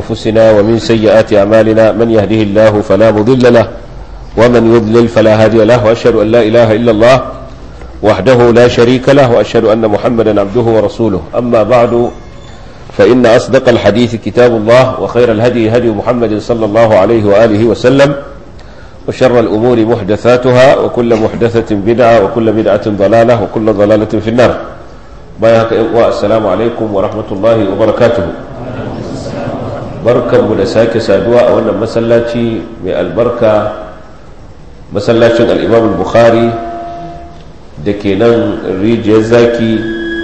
أنفسنا ومن سيئات أعمالنا من يهده الله فلا مضل له ومن يضلل فلا هادي له وأشهد أن لا إله إلا الله وحده لا شريك له وأشهد أن محمدا عبده ورسوله أما بعد فإن أصدق الحديث كتاب الله وخير الهدي هدي محمد صلى الله عليه وآله وسلم وشر الأمور محدثاتها وكل محدثة بدعة وكل بدعة ضلالة وكل ضلالة في النار بايهك السلام عليكم ورحمة الله وبركاته بركة مدساك سادواء وانا مسلاتي من البركة مسلاتي الإمام البخاري دكينا ريجي زاكي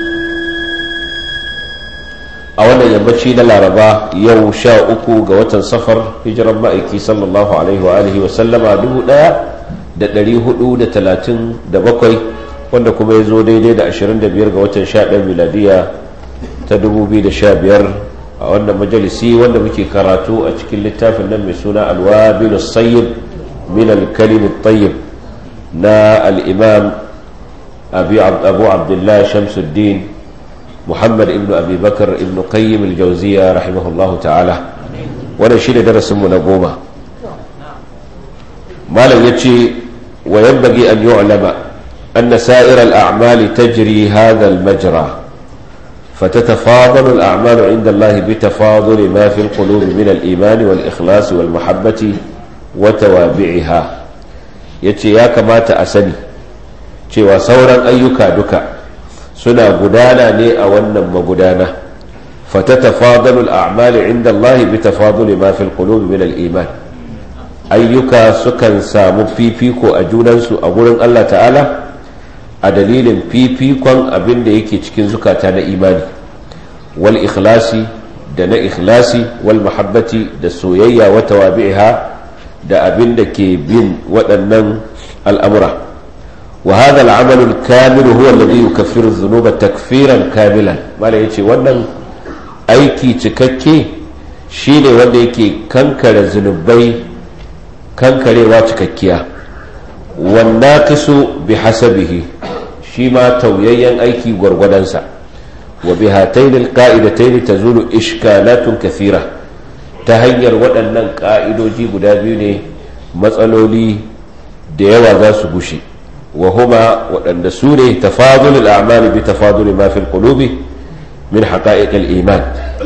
a wannan yammaci na laraba yau sha uku ga watan safar hijiran ma'aiki sallallahu alaihi wa alihi wa sallama dubu daya da dari hudu da talatin da bakwai wanda kuma ya zo daidai da ashirin da biyar ga watan sha ɗaya miladiya ta dubu biyu da sha biyar a wannan majalisi wanda muke karatu a cikin littafin nan mai suna alwabil sayyid min alkalim tayyib na al-imam abu abdullah shamsuddin محمد ابن أبي بكر ابن قيم الجوزية رحمه الله تعالى وانا شيء درس من قومة ما لم يتشي وينبغي أن يعلم أن سائر الأعمال تجري هذا المجرى فتتفاضل الأعمال عند الله بتفاضل ما في القلوب من الإيمان والإخلاص والمحبة وتوابعها يتشي يا كما تأسني cewa sauran ayyuka duka suna gudana ne a wannan magudana fatatafadalu al'amali inda Allah bi tafaduli ma fil qulubi min al-iman ayyuka sukan samu fifiko a junansu a gurin Allah ta'ala a dalilin fifikon abin da yake cikin zukata na imani wal ikhlasi da na ikhlasi wal mahabbati da soyayya wa tawabi'iha da abin da ke bin waɗannan al'amura وهذا العمل الكامل هو الذي يكفر الذنوب تكفيرا كاملا ما لا يجي wannan aiki cikakke shine wanda yake kankare zunubai kankarewa cikakkiya wannaqisu bihasabihi shi ma tauyayyen aiki gwargwadonsa wa bihatayn alqa'idatayn tazulu ishkalatun kathira ta hanyar waɗannan ƙa'idoji guda biyu ne matsaloli da yawa za su gushe وهما وأن سوري تفاضل الأعمال بتفاضل ما في القلوب من حقائق الإيمان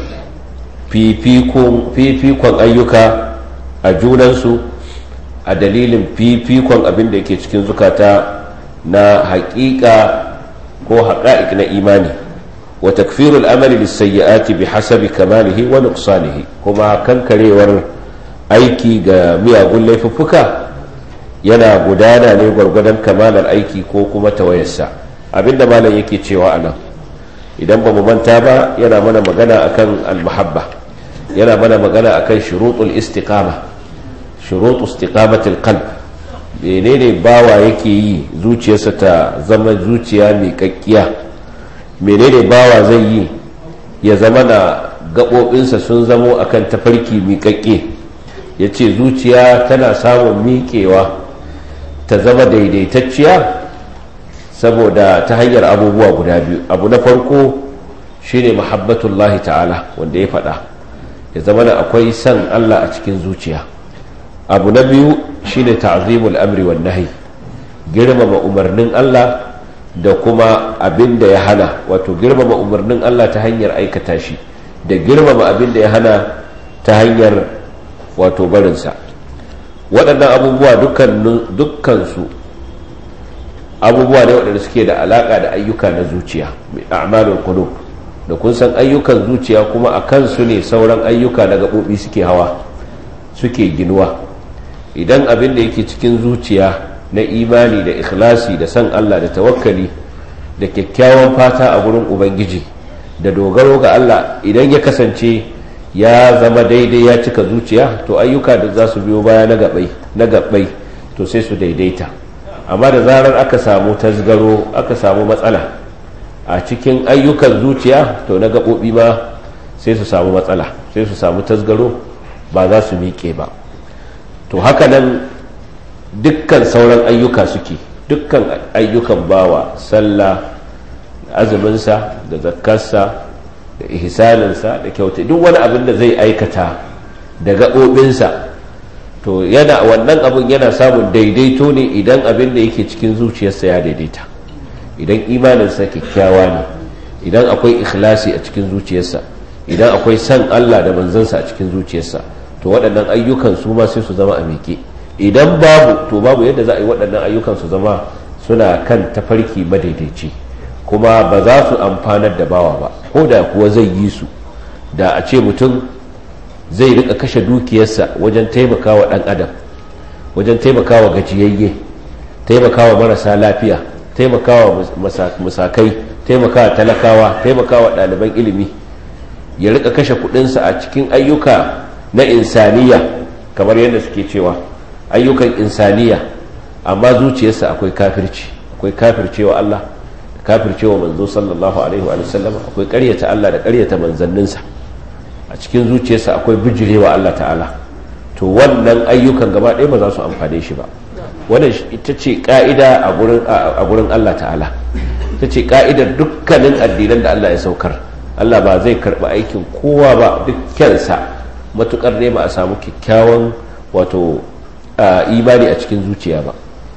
في فيكم في فيكم أيك أجوننسو أدليل في فيكم أبن ديكي cikin zukata na haƙiƙa ko haƙa'iq na imani wa takfirul amali lisayyi'ati bihasabi kamalihi wa nuqsanihi kuma kankarewar aiki ga miyagun laifuffuka yana gudana ne gwargwadon kamalar aiki ko kuma tawayarsa abinda malam yake cewa a nan idan ba mu manta ba yana mana magana akan almahabba yana mana magana akan shurutul istiqama shurutul istiqamatul qalb menene bawa yake yi zuciyarsa ta zama zuciya mai kakkiya menene bawa zai yi ya zama na gaɓoɓinsa sun zamo akan tafarki mai kakke ya ce zuciya tana samun miƙewa ta zama daidaitacciya saboda ta hanyar abubuwa guda biyu abu na farko shine mahabbatullahi ta'ala wanda ya faɗa ya zama da akwai san Allah a cikin zuciya abu na biyu shine ta'zimul amri wan nahi girmama umarnin Allah da kuma abin da ya hana wato girmama umarnin Allah ta hanyar aikata shi da girmama abin da ya hana ta hanyar wato barinsa waɗannan abubuwa dukkansu abubuwa ne waɗanda suke da alaƙa da ayyuka na zuciya mai a'malul qulub da kun san ayyukan zuciya kuma a kansu ne sauran ayyuka na gaɓoɓi suke hawa suke ginuwa idan abin da yake cikin zuciya na imani da ikhlasi da san Allah da tawakkali da kyakkyawan fata a gurin ubangiji da dogaro ga Allah idan ya kasance ya zama daidai ya cika zuciya to ayyuka da za su biyo baya na gabai na gabai to sai su daidaita amma da zarar aka samu tasgaro aka samu matsala a cikin ayyukan zuciya to na gaɓoɓi ma sai su samu matsala sai su samu tasgaro ba za su miƙe ba to haka nan dukkan sauran ayyuka suke dukkan ayyukan bawa sallah azuminsa da zakkarsa da da ihsaninsa da kyauta duk wani abin da zai aikata da gaɓoɓinsa to yana wannan abin yana samun daidaito ne idan abin da yake cikin zuciyarsa ya daidaita idan imaninsa kyakkyawa ne idan akwai ikhlasi a cikin zuciyarsa idan akwai san Allah da manzansa a cikin zuciyarsa to waɗannan ayyukan su ma sai su zama a miƙe idan babu to babu yadda za a yi waɗannan ayyukan su zama suna kan tafarki madaidaici kuma ba za su amfanar da bawa ba ko da kuwa zai yi su da a ce mutum zai rika kashe dukiyarsa wajen taimakawa ɗan adam wajen taimakawa gajiyayye taimakawa marasa lafiya taimakawa musakai taimakawa talakawa taimakawa ɗaliban ilimi ya rika kashe kudinsa a cikin ayyuka na insaniya kamar yadda suke cewa ayyukan insaniya amma zuciyarsa akwai kafirci akwai kafircewa Allah kafircewa manzo sallallahu alaihi wa sallam akwai ƙaryata Allah da ƙaryata manzanninsa a cikin zuciyarsa akwai bijirewa Allah ta'ala to wannan ayyukan gaba ɗaya ba za su amfane shi ba wannan ita ce ka'ida a gurin Allah ta'ala ita ce ka'idar dukkanin addinan da Allah ya saukar Allah ba zai karɓi aikin kowa ba dukkansa matukar ne ba a samu kyakkyawan wato imani a cikin zuciya ba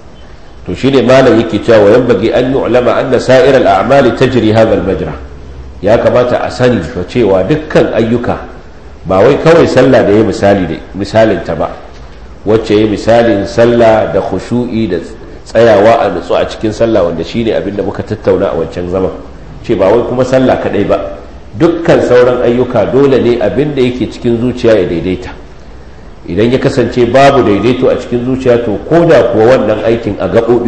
to shine malam yake cewa yan bagi an yu'lama anna sa'ir al-a'mali tajri hadha al-majra ya kamata a sani fa cewa dukkan ayyuka ba wai kawai sallah da ya misali da misalin ta ba wacce ya misalin sallah da khushu'i da tsayawa a nutsu a cikin sallah wanda shine abinda muka tattauna a wancan zaman ce ba wai kuma sallah kadai ba dukkan sauran ayyuka dole ne abin da yake cikin zuciya ya daidaita idan ya kasance babu daidaito a cikin zuciya to ko da kuwa wannan aikin a gaɓoɓi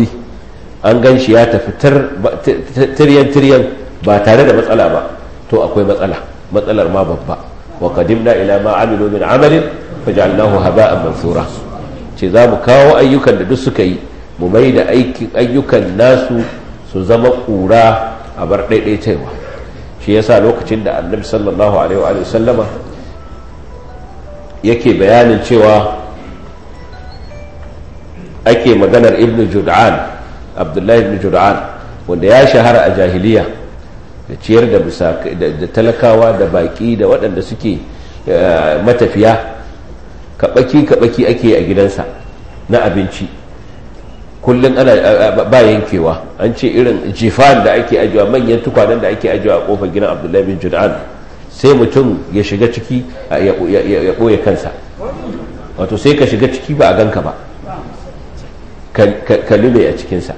an gan shi ya tafi tiryan-tiryan ba tare da matsala ba to akwai matsala matsalar ma babba wa qadimna ila ma amilu min amalin faj'alnahu haba'an mansura ce za mu kawo ayyukan da duk suka yi mu mai da ayyukan nasu su zama ƙura a bar ɗaiɗaitawa shi yasa lokacin da annabi sallallahu alaihi wa sallama yake bayanin cewa ake maganar ibn jud'an abdullahi ibn jud'an wanda ya shahara a jahiliya da ciyar da talakawa da baki da waɗanda suke matafiya kaɓaki-kaɓaki ake a gidansa na abinci kullum ana ba yankewa an ce irin jifan da ake ajiwa manyan tukwanen da ake ajiwa a kofar gidan abdullahi bin jud'an sai mutum ya shiga ciki ya ɓoye kansa wato sai ka shiga ciki ba a ganka ba ka lube a cikinsa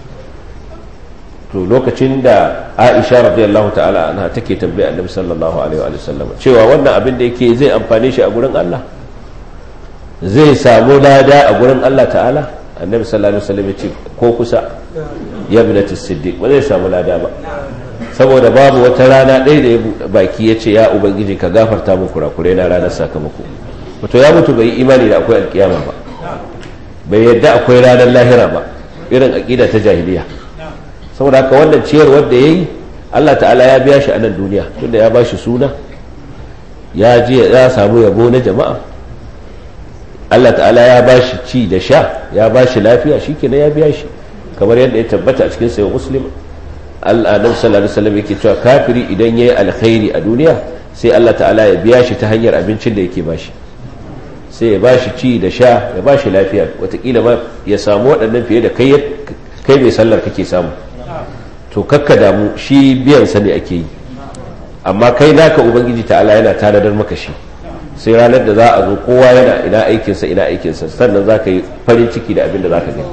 to lokacin da aisha radiyallahu ta'ala anha take tambaya annabi sallallahu alaihi wa sallam cewa wannan abin da yake zai amfane shi a gurin Allah zai samu lada a gurin Allah ta'ala annabi sallallahu alaihi wasallam ya ce ko kusa ya binati siddiq ba zai samu lada ba saboda babu wata rana ɗaya da ya baki ya ce ya ubangiji ka gafarta mu kurakurai na ranar sakamako wato ya mutu bai imani da akwai alkiyama ba bai yadda akwai ranar lahira ba irin aqida ta jahiliya saboda haka wannan ciyar wanda yayi Allah ta'ala ya biya shi a nan duniya tunda ya bashi suna ya je ya samu yabo na jama'a Allah ta'ala ya ba shi ci da sha ya ba shi lafiya shi kenan ya biya shi kamar yadda ya tabbata a cikin sayan muslim al'adam sallallahu alaihi wasallam yake cewa kafiri idan yayi alkhairi a duniya sai Allah ta'ala ya biya shi ta hanyar abincin da yake bashi sai ya ba shi ci da sha ya ba shi lafiya watakila ma ya samu waɗannan fiye da kai kai mai sallar kake samu to kakka damu shi biyan sa ne ake yi amma kai naka ubangiji ta'ala yana tanadar maka shi sai ranar da za a zo kowa yana ina aikinsa ina aikinsa sannan za ka yi farin ciki da abin da za ka gani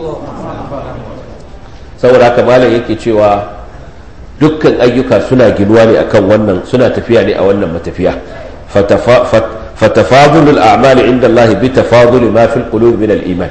saboda haka malam yake cewa dukkan ayyuka suna ginuwa ne akan wannan suna tafiya ne a wannan matafiya fatafadul al'amali inda Allah bi tafadul ma fil qulub min al-iman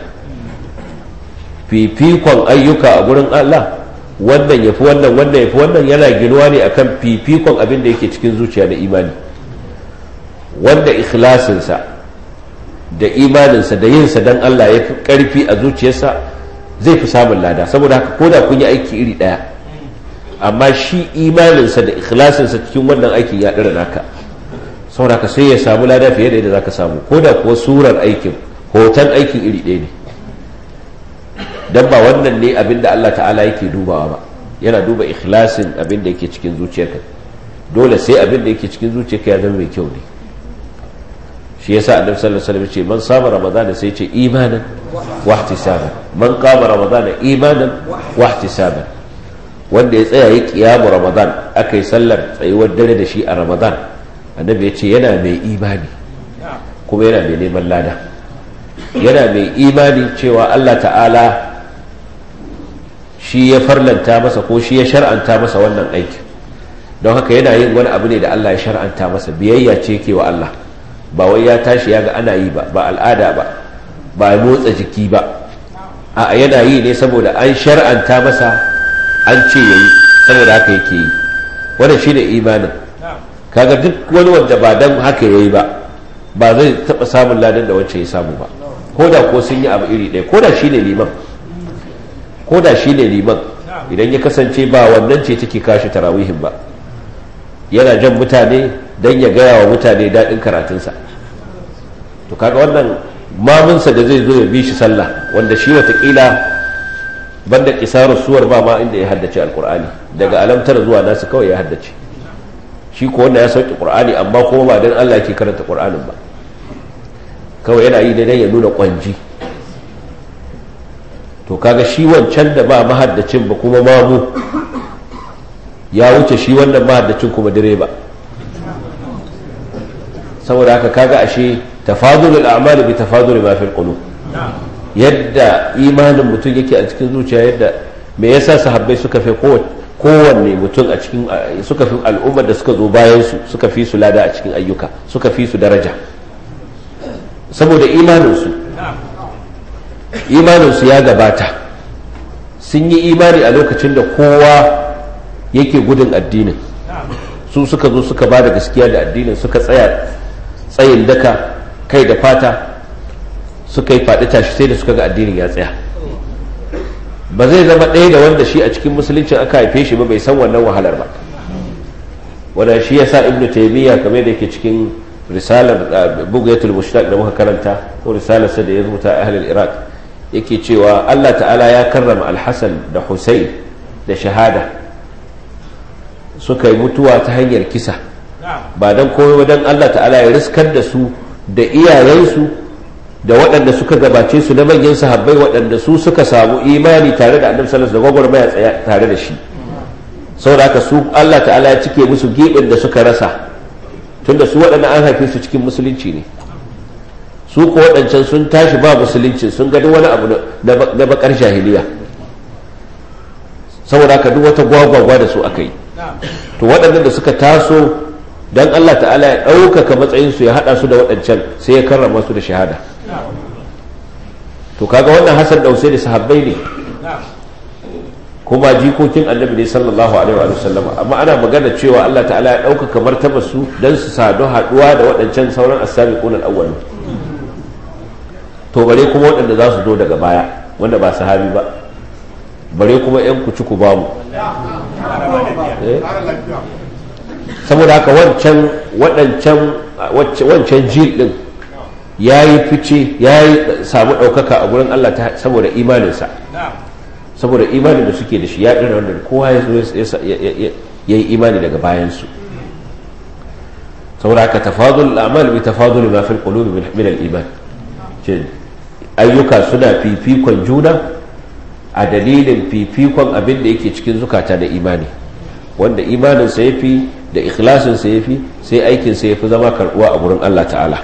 fifikon ayyuka a gurin Allah wannan yafi wannan wannan yafi wannan yana ginuwa ne akan fifikon abin da yake cikin zuciya da imani wanda ikhlasinsa da imaninsa da yinsa don Allah ya fi ƙarfi a zuciyarsa zai fi samun lada saboda haka ko da kun yi aiki iri ɗaya amma shi imaninsa da ikhlasinsa cikin wannan aikin ya ɗara naka saboda haka sai ya samu lada fiye da yadda za ka samu ko da kuwa surar aikin hoton aikin iri ɗaya ne don ba wannan ne abin da Allah ta'ala yake dubawa ba yana duba ikhlasin abin da yake cikin zuciyarka dole sai abin da yake cikin zuciyarka ya zama mai kyau ne shi yasa annabi sallallahu alaihi wasallam ce man sama ramadana sai ce imanan wa ihtisaban man qama ramadana imanan wa ihtisaban wanda ya tsaya yi kiyamu ramadan aka yi sallar tsayuwar dare da shi a ramadan annabi ya ce yana mai imani kuma yana mai neman lada yana mai imani cewa Allah ta'ala shi ya farlanta masa ko shi ya shar'anta masa wannan aikin don haka yana yin wani abu ne da Allah ya shar'anta masa biyayya ce ke wa Allah ba wai ya tashi ya ga ana yi ba ba al'ada ba ba motsa jiki ba a yana yi ne saboda an shar'anta masa an ce ya yi saboda haka yake yi wannan shi ne imanin kaga duk wani wanda ba don haka ya yi ba ba zai taɓa samun ladan da wacce ya samu ba ko da ko sun yi abu iri ɗaya ko da shi ne liman ko da shi ne liman idan ya kasance ba wannan ce take kashi tarawihin ba yana jan mutane don ya gaya wa mutane daɗin karatunsa to kaga wannan mamunsa da zai zo ya bi shi sallah wanda shi watakila banda kisarar suwar ba ma inda ya haddace alkur'ani daga alamtar zuwa nasu kawai ya haddace shi ko wanda ya sauke qur'ani amma kuma ba dan Allah ke karanta qur'anin ba kawai yana yi dan ya nuna kwanji to kaga shi wancan da ba mahaddacin ba kuma mamu ya wuce shi wannan mahaddacin kuma direba saboda haka kaga ashe tafadulul a'mal bi tafadul ma fil qulub yadda imanin mutum yake a cikin zuciya yadda me yasa sahabbai suka fi kowanne mutum a cikin suka fi al'ummar da suka zo bayan su suka fi su lada a cikin ayyuka suka fi su daraja saboda imaninsu imaninsu ya gabata sun yi imani a lokacin da kowa yake gudun addinin su suka zo suka ba da gaskiya da addinin suka tsaya tsayin daka kai da fata suka yi faɗi tashi sai da suka ga addinin ya tsaya ba zai zama ɗaya da wanda shi a cikin musuluncin aka haife shi ba bai san wannan wahalar ba wanda shi ya sa ibnu taimiyya kamar da yake cikin risalar bugayatul mushtaq da muka karanta ko risalar sa da ya rubuta a ahlul iraq yake cewa Allah ta'ala ya karrama al-hasan da husayn da shahada suka yi mutuwa ta hanyar kisa ba dan komai dan Allah ta'ala ya riskar da su da iyayensu da waɗanda suka gabace su na manyan sahabbai waɗanda su suka samu imani tare da annabi sallallahu alaihi wasallam da gwagwarmaya tsaya tare da shi saboda haka su Allah ta'ala ya cike musu gibin da suka rasa tunda su waɗanda an haife su cikin musulunci ne su ko waɗancan sun tashi ba musulunci sun gani wani abu na bakar jahiliya saboda haka duk wata gwagwagwa da su aka yi to waɗannan da suka taso don Allah ta'ala ya ɗaukaka matsayinsu ya haɗa su da waɗancan sai ya karrama su da shahada to kaga wannan hasan ɗausai da sahabbai ne kuma jikokin annabi ne sallallahu alaihi wa sallama amma ana magana cewa Allah ta'ala ya ɗaukaka martaba su don su sadu haɗuwa da waɗancan sauran as-sabiqun al to bare kuma waɗanda za su zo daga baya wanda ba sahabi ba bare kuma yan kuci ku bamu saboda haka wancan waɗancan wancan jil ɗin ya yi fice ya yi samu ɗaukaka a gurin Allah saboda imaninsa saboda imanin da suke da shi ya ɗina wanda kowa ya yi imani daga bayansu saboda haka tafadul al'amal bi tafadul ma fil qulubi min al-iman ayyuka suna fifikon juna a dalilin fifikon abin da yake cikin zukata da imani wanda imanin sa yafi da ikhlasin sa yafi sai aikin sa yafi zama karbuwa a gurin Allah ta'ala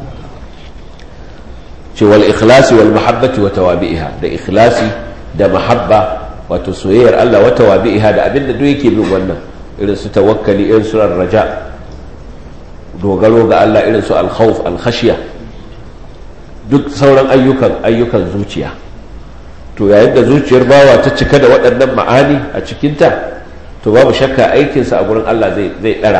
ce wal ikhlasi wal mahabbati wa tawabi'iha da ikhlasi da mahabba wato soyayyar Allah wa tawabi'iha da abin da duk yake bin wannan irin su tawakkali irin su raja dogaro ga Allah irin su al-khawf al-khashya duk sauran ayyukan ayyukan zuciya to yayin da zuciyar bawa ta cika da waɗannan ma'ani a cikinta to babu shakka aikinsa a gurin Allah zai zai ɗara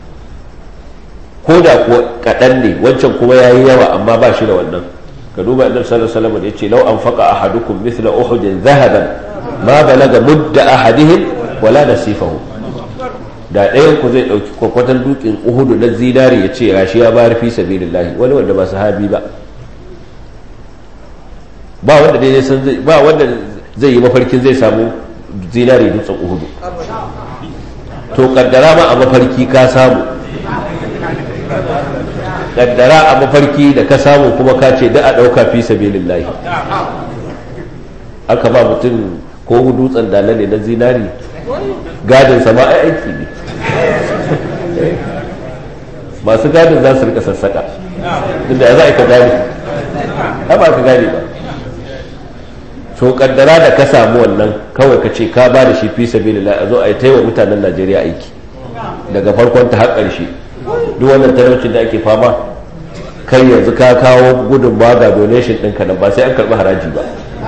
ko da kuwa kaɗan ne wancan kuma ya yi yawa amma ba shi da wannan ka duba annabi sallallahu alaihi wasallam yace law anfaqa ahadukum mithla uhudin dhahaban ma balaga mudda ahadihim wala nasifahu da ɗayan ku zai ɗauki kwakwatan dukin uhudu na zinari ya ce gashi ya bayar fi sabilillahi wani wanda ba sahabi ba ba wanda dai san zai ba wanda zai yi mafarkin zai samu zinari dutsen uhudu to kaddara ma a mafarki ka samu kaddara a mafarki da ka samu kuma ka ce da a ɗauka fi sabilillahi aka ba mutum ko dutsen dala ne na zinari gadin sama ai aiki ne masu gadin za su rika sassaka inda ya za ka gane ba ka gane ba to kaddara da ka samu wannan kawai ka ce ka ba da shi fi sabilillah a zo a yi taiwa mutanen najeriya aiki daga farkon ta har ƙarshe duk wannan talaucin da ake fama kai yanzu ka kawo gudun ga donation ɗinka nan ba sai an karɓi haraji ba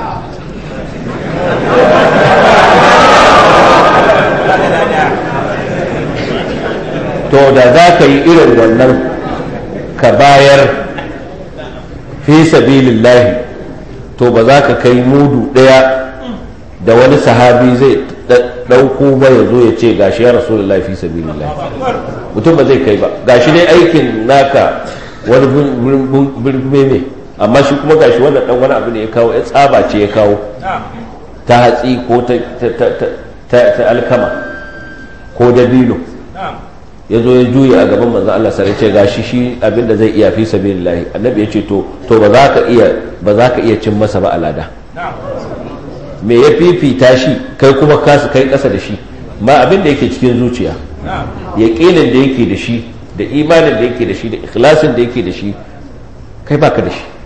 to da za ka yi irin wannan ka bayar fi sabilillahi to ba za ka kai mudu ɗaya da wani sahabi zai ɗauko ba ya zo ya ce gashi ya rasulullahi fi sabilillahi mutum ba zai kai ba gashi ne aikin naka wani birme ne amma shi kuma gashi wannan dan wani abu ne ya kawo ya tsaba ce ya kawo ta hatsi ko ta alkama ko dabino ya zo ya juya a gaban manzon Allah sai ce gashi shi abin da zai iya fi sabilillahi annabi ya ce to to ba za ka iya ba za ka iya cin masa ba alada me ya fifita shi kai kuma kasu kai kasa da shi ma abin da yake cikin zuciya yaƙinin da yake da shi da imanin da yake da shi da ikhlasin da yake da shi kai baka da shi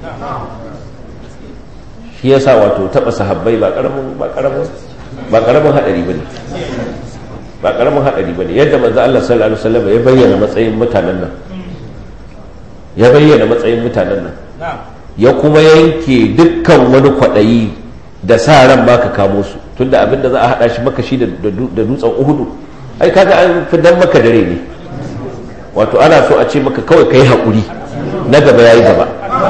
shi yasa wato taba sahabbai ba karamin ba karamin ba karamin hadari bane ba karamin hadari bane yadda manzo Allah sallallahu alaihi wasallam ya bayyana matsayin mutanen nan ya bayyana matsayin mutanen nan ya kuma yanke dukkan wani kwadayi da sa ran baka kamo su tunda abinda za a hada shi maka shi da dutsen Uhudu ai kaga an fidan maka dare ne wato ana so a ce maka kawai kai haƙuri na gaba yayi gaba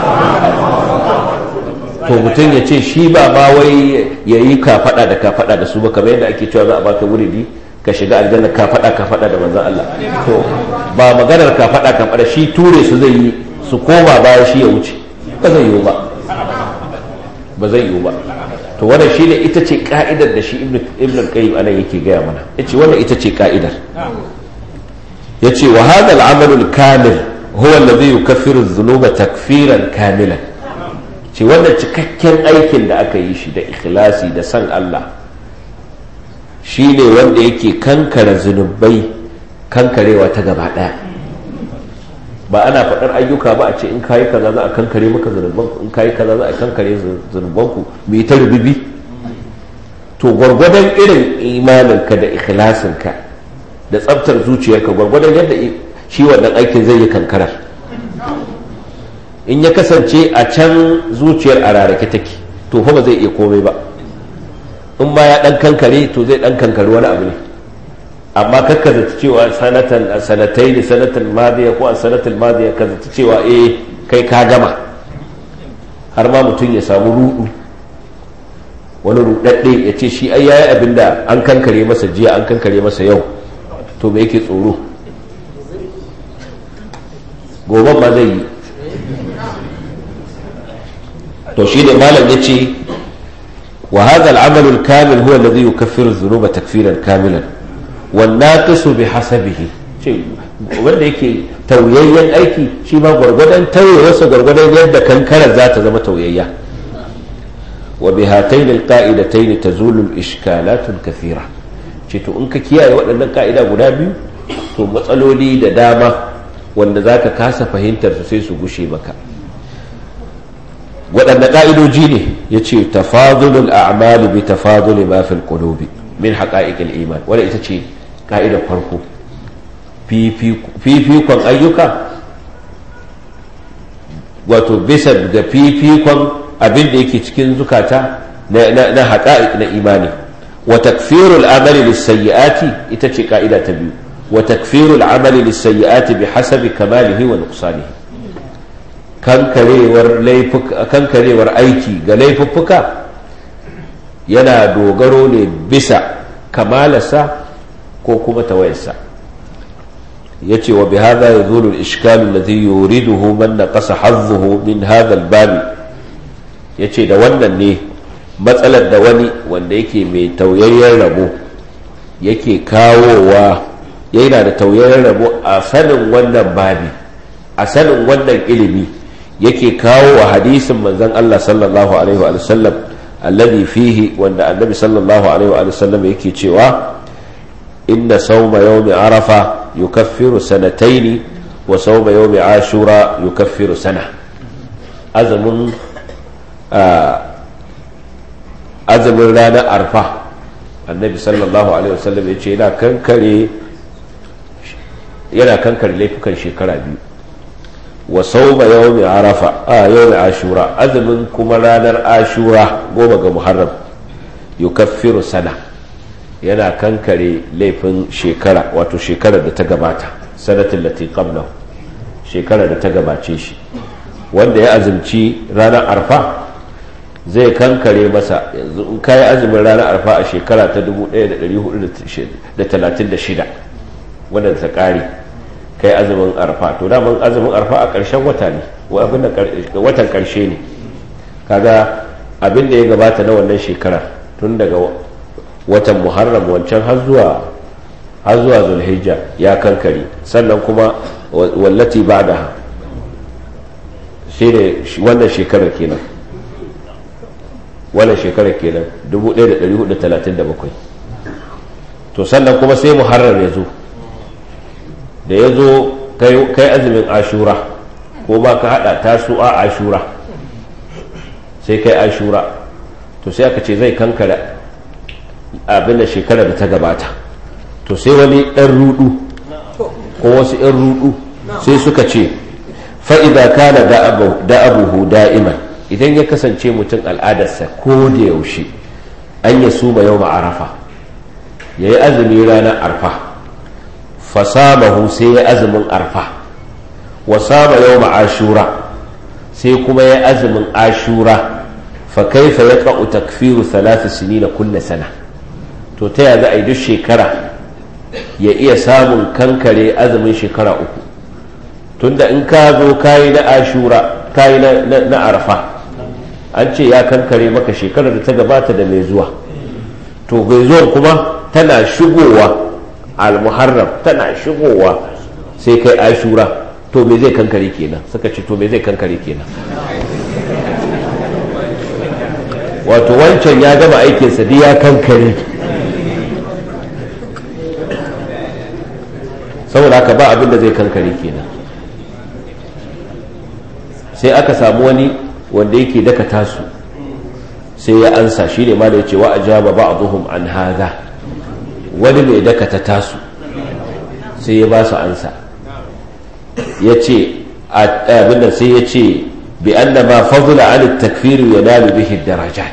to mutum ya ce shi ba ma wai ya yi kafaɗa da kafaɗa da su ba kamar yadda ake cewa za a baka wuridi ka shiga aljanna kafaɗa kafaɗa da manzon Allah to ba maganar kafaɗa kafaɗa shi ture su zai yi su koma baya shi ya wuce ba zai yiwu ba ba zai yiwu ba to wannan shine ita ce ka'idar da shi ibn al-qayyim anan yake gaya mana yace wannan ita ce ka'idar yace wa hadha al-amal al-kamil huwa alladhi yukaffiru adh-dhunuba takfiran kamilan ce wannan cikakken aikin da aka yi shi da ikhlasi da san Allah shine wanda yake kankare zunubai kankarewa ta gaba daya ba ana faɗar ayyuka ba a ce in kayi kaza za a kankare maka zunubanku in kayi kaza za a kankare zunubanku mai ta rububi to gwargwadon irin imaninka da ikhlasinka da tsabtar zuciyarka gwargwadon yadda shi wannan aikin zai yi kankarar in ya kasance a can zuciyar a rarake take to fa ba zai iya komai ba in ma ya dan kankare to zai dan kankare wani abu ne amma kakka zata cewa sanatan a sanatai ne sanatan madiya ko a sanatul madiya ka zata cewa eh kai ka gama har ma mutum ya samu rudu wani rudadde ya ce shi ai yayi abin da an kankare masa jiya an kankare masa yau to me yake tsoro goban ma zai yi to shi ne malam ya ce wa hadha al-amal al-kamil huwa alladhi yukaffiru adh-dhunuba takfiran kamilan wannaqisu bi hasabihi ce wanda yake tauyayyen aiki shi ma gwargwadon tauyewarsa gwargwadon yadda kankarar za ta zama tauyayya wa bi hatayn alqa'idatayn tazulu al-ishkalat al-kathira ce to in ka kiyaye waɗannan ka'ida guda biyu to matsaloli da dama wanda zaka kasa fahimtar su sai su gushe maka waɗanne ƙa'idoji ne ya ce tafadulul a'mali bi tafaduli ma fil qulubi min haqa'iqil iman wanda ita ce ka'idar farko fifikon ayyuka wato bisa ga fifikon abin da yake cikin zukata na haƙa'iq na imani wa takfirul amali lisayyi'ati ita ce ka'ida ta biyu wa takfirul amali lisayyi'ati bi hasabi kamalihi wa nuqsanihi kankarewar kankarewar aiki ga laifuffuka yana dogaro ne bisa kamalarsa ko kuma tawayarsa ya ce wa bihada ya zuru ishkalu ladhi yuriduhu man naqasa hazzuhu min hadha al-bab ya ce da wannan ne matsalar da wani wanda yake mai tauyayyen rabo yake kawowa yana da tauyayen rabo a sanin wannan babi a sanin wannan ilimi yake kawo wa hadisin manzon Allah sallallahu alaihi wa sallam alladhi fihi wanda annabi sallallahu alaihi wa sallam yake cewa inna sawma yawmi arafa yukaffiru sanataini wa sawma yawmi ashura yukaffiru sana azumin azumin ranar arfa annabi sallallahu alaihi wasallam ya ce yana kankare yana kankare laifukan shekara biyu wa sauma yawmi arafa a yawmi ashura azumin kuma ranar ashura goma ga muharram yukaffiru sana yana kankare laifin shekara wato shekarar da ta gabata sanatin lati qablahu shekarar da ta gabace shi wanda ya azumci ranar arfa zai kankare masa yanzu in kayi azumin ranar arfa a shekara ta 1436 wadda ta kare kai azumin arfa to daman azumin arfa a ƙarshen wata ne watan ƙarshe ne kaga abin da ya gabata na wannan shekara tun daga watan muharram wancan har zuwa har zuwa zulhijja ya kankare sannan kuma wallati ba da shi ne wannan shekarar kenan wannan shekarar kenan 1437 to sannan kuma sai muharrar ya zo da ya zo kai azumin ashura ko ba ka hada tasu a ashura sai kai ashura to sai aka ce zai kankara abin da shekarar da ta gabata to sai wani ɗan rudu ko wasu ɗan rudu sai suka ce fa'iza kana da abuhu da'iman idan ya kasance mutum al'adarsa ko da yaushe an ya suma yau ma'arafa ya yi azumi ranar arfa fasamahu sai ya azumin arfa wa sama yau ashura sai kuma ya azumin ashura fa kaifa ya ƙa'u takfiru talata sini na kulle sana to ta ya za a yi duk shekara ya iya samun kankare azumin shekara uku tunda in ka zo kayi na ashura kayi na arfa an ce ya kankare maka shekarar da ta gabata da mai zuwa to bai zuwa kuma tana shigowa al-muharram tana shigowa sai kai ashura to me zai kankare kenan suka ce to me zai kankare kenan wato wancan ya gama aikinsa duk ya kankare saboda haka ba abin da zai kankare kenan sai aka samu wani wanda yake daka tasu sai ya ansa shi ne ma da ya ce wa ajaba ba'dhum an hadha wani mai daka ta tasu sai ya ba su ansa ya ce abin da sai ya ce bi anna ma fadla an takfir yanalu bihi darajat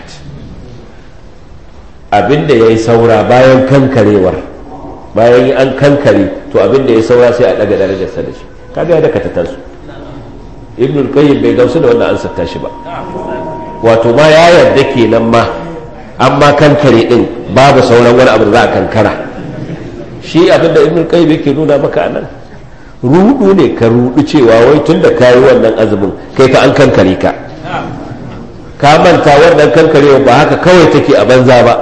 abinda yayi saura bayan kankarewar bayan an kankare to abinda ya saura sai a daga darajarsa da shi kaga ya daka ta tasu ibn al-qayyim bai gamsu da wannan ansar tashi ba wato ma ya yarda kenan ma amma kankare din babu sauran wani abu da za a kankara shi abinda ibn al-qayyim yake nuna maka anan rudu ne ka rudu cewa wai tunda kayi wannan azumin kai ka an kankare ka ka manta wannan kankarewa ba haka kawai take a banza ba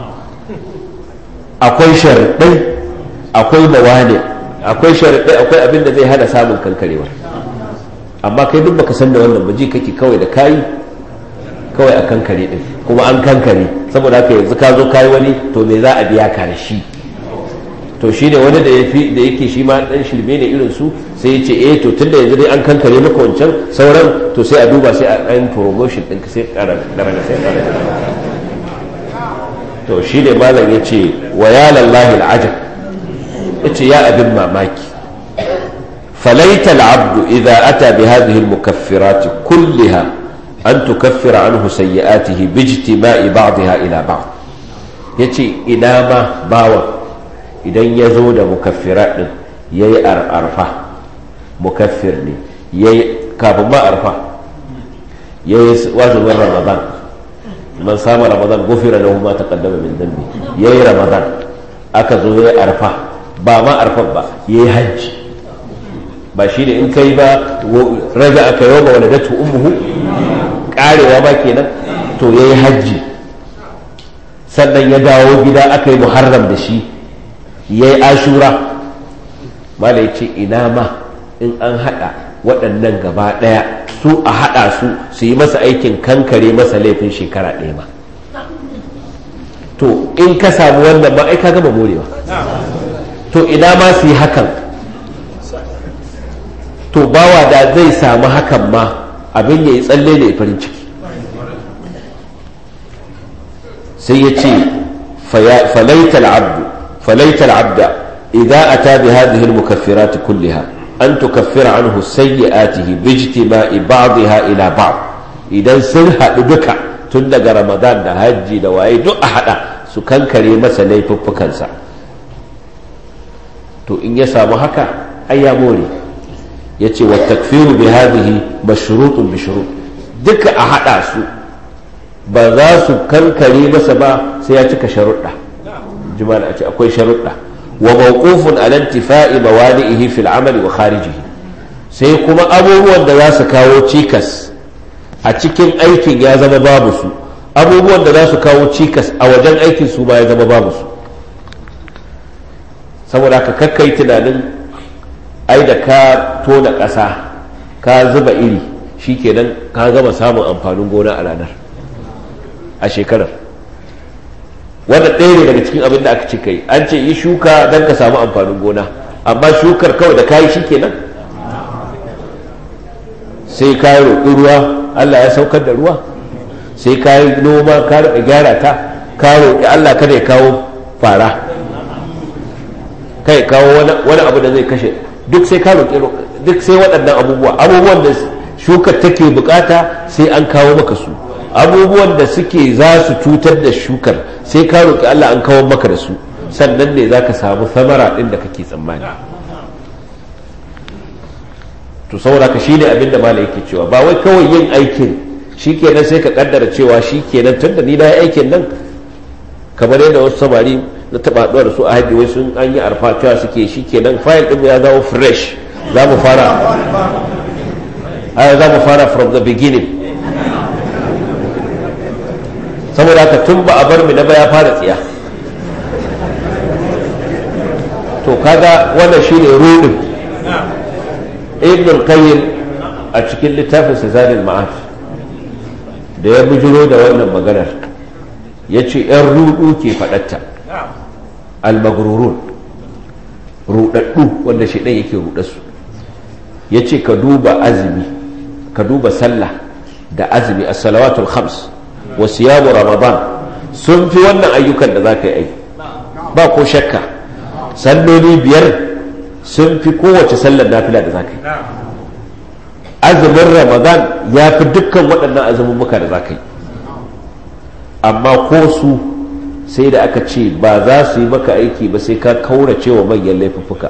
akwai sharuɗai akwai mawane akwai sharuɗai akwai abin da zai hana samun kankarewa amma kai duk baka san da wannan ba ji kake kawai da kayi kawai a kankare din kuma an kankare saboda haka yanzu ka zo kayi wani to me za a biya ka da shi to shi ne wani da da yake shi ma dan shirme ne irin su sai ya ce eh to tunda yanzu dai an kankare maka wancan sauran to sai a duba sai a ɗan promotion ɗin sai ƙara daraja sai ƙara to shi ne malam ya ce wa ya lallahi al'ajab ya ce ya abin mamaki فليت العبد إذا أتى بهذه المكفرات كلها أن تكفر عنه سيئاته باجتماع بعضها إلى بعض يتي إنما باوى إذا يزود مكفرات يي أرفع مكفرني يي كاب ما أرفع يي واجب رمضان من صام رمضان غفر له ما تقدم من ذنبه يي رمضان أكذو يي أرفع با ما أرفع با يي حج ba shi ne in kai ba raja aka yi wa waladatu ummuhu karewa ba kenan to ya yi hajji sannan ya dawo gida aka yi muharram da shi ya yi ashura mala ya ce ina ma in an haɗa waɗannan gaba ɗaya su a haɗa su su yi masa aikin kankare masa laifin shekara ɗaya ma to in ka samu wannan ma ai ka gama morewa to ina ma su yi hakan to bawa da zai samu hakan ma abin ya yi tsalle da farin ciki sai ya ce falaital abdu falaital abda idza ata bi hadhihi al-mukaffirat kullaha an tukaffira anhu sayyi'atihi bi ijtima'i ba'dha ila ba'd idan sun haɗu duka tun daga ramadan da hajji da waye duk a haɗa su kankare masa laifuffukansa to in ya samu haka ai ya more ya ce wa takfiru bi hadhihi mashrutun bi shurut duka a haɗa su ba za su kankare masa ba sai ya cika sharuɗa jimala a ce akwai sharuɗa wa mawqufun ala intifa'i mawadi'ihi fil amali wa kharijihi sai kuma abubuwan da za su kawo cikas a cikin aikin ya zama babu su abubuwan da za su kawo cikas a wajen aikin su ba ya zama babu su saboda ka kakkai tunanin ai da ka tona ƙasa ka zuba iri shikenan ka gama samun amfanin gona a ranar a shekarar wanda ɗaya ne daga cikin abin da aka ce kai an ce yi shuka don ka samu amfanin gona amma shukar kawai da kayi shikenan sai ka yi roƙi ruwa allah ya saukar da ruwa sai ka yi noma ka riƙa gyara ta ka roƙi allah kada ya kawo fara kai kawo wani abu da zai kashe duk sai ka roƙi duk sai waɗannan abubuwa abubuwan da shukar take bukata sai an kawo maka su abubuwan da suke za su cutar da shukar sai ka roƙi Allah an kawo maka da su sannan ne za ka samu samara ɗin da kake tsammani to saboda ka shine abin da malai yake cewa ba wai kawai yin aikin shikenan sai ka kaddara cewa shikenan tunda ni na yi aikin nan kamar yadda wasu samari na taba haɗuwa da su a hajji wai sun an yi arfa cewa suke shi kenan fayil ɗin ya zama fresh za mu fara aya za mu fara from the beginning saboda haka tun ba a bar mu na ba ya fara tsiya to kaga wannan shine rudin ibn qayyim a cikin littafin sazalil ma'ad da ya bujiro da wannan maganar ya ce 'yan rudu ke faɗatta almagrurun rudaddu wanda shi ɗan yake rudarsu ya ce ka duba azumi ka duba sallah da azumi a salawatul khams wa siyamu ramadan sun fi wannan ayyukan da za ka yi ba ko shakka salloli biyar sun fi kowace sallar nafila da za ka yi azumin ramadan ya fi dukkan waɗannan azumumuka da za ka yi amma ko su sai da aka ce ba za su yi maka aiki ba sai ka kaurace wa manyan laifuffuka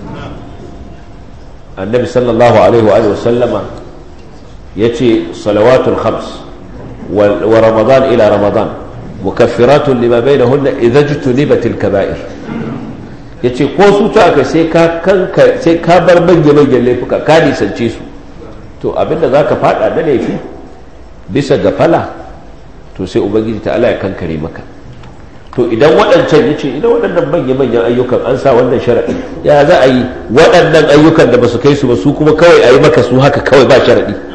annabi sallallahu alaihi wa sallama ya ce salawatul khams wa ramadan ila ramadan mukaffiratun lima bainahunna idza jutunibatil kaba'ir yace ko su ta aka sai ka kanka sai ka bar manyan manyan laifuka ka nisance su to abinda zaka fada da laifi bisa ga fala to sai ubangiji ta Allah ya kankare maka to idan waɗancan ya ce idan waɗannan manya-manyan ayyukan an sa wannan sharaɗi ya za a yi waɗannan ayyukan da ba su kai su ba su kuma kawai a yi maka su haka kawai ba sharaɗi